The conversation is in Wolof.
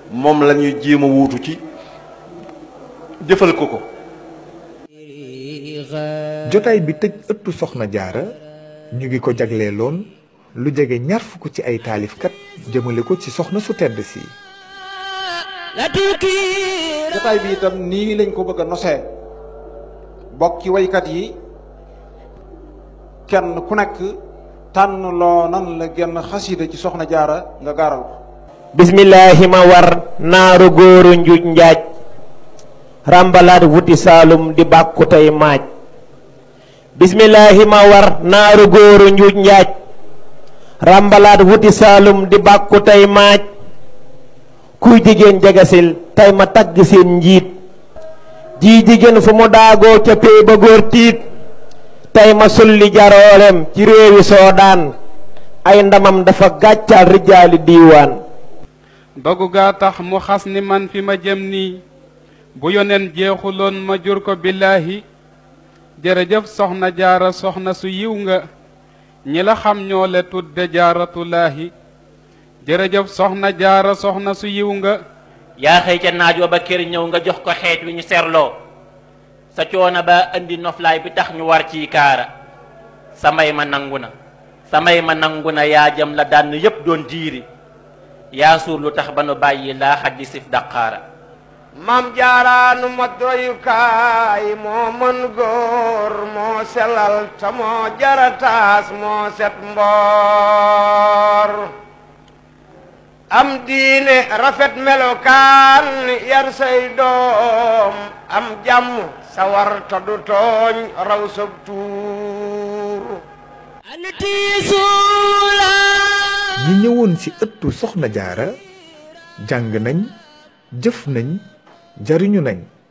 moom la ñuy jéem a wuutu ci jëfal ko ko jotaay bi tëj ëttu soxna jaara ñu ngi ko jagleeloon lu jege ñaar fukk ci ay taalifkat jëmale ko ci soxna su tedd si jotaay bi itam nii lañ ko bëgg a nosee bokki waykat yi kenn ku nekk tànn loo nan la genn xasida ci soxna jaara nga gaaral ko bismillahi ma war naaru góoru njuuj njaaj ràmbalaat wuti saalum di bàkku tey maaj bismillahi ma war naaru góoru njuuj njaaj ràmbalaat wuti saalum di bàkku tey maaj kuy jigéen jegesil tey ma tagg seen njiit jii jigéen fu mu daagoo ca pey ba góor tiit tey ma sulli jaroolem ci réewi soodaan ay ndamam dafa gàccaal rijaali diiwaan dogu gaa tax mu xas ni man fi ma jëm nii bu yoneen jeexuloon ma jur ko billaahi jërëjëf soxna jaara soxna su yiw nga ñi la xam ñoo le tudde jaaratulaahi jërëjëf soxna jaara soxna su yiw nga yaa xëy ca naaj wa ba kër ñëw nga jox ko xeet wi ñu serloo sa coono ba indi noflaay bi tax ñu war ciy kaara samay ma nangu na samay ma nangu na yaa jëm la dànn yépp doon diiri yaa suur lu tax ba nu bàyyi laa xaj di sif daqaara mam jaaraanu ma doyukaay moo mën góor moo selal te moo jarataas moo set mboor am diine rafet melokaan yar say doom am jàmm sawar te du tooñ raw sab tuur ñi ñëwoon ci ëttu soxna jaara jàng nañ jëf nañ jariñu nañ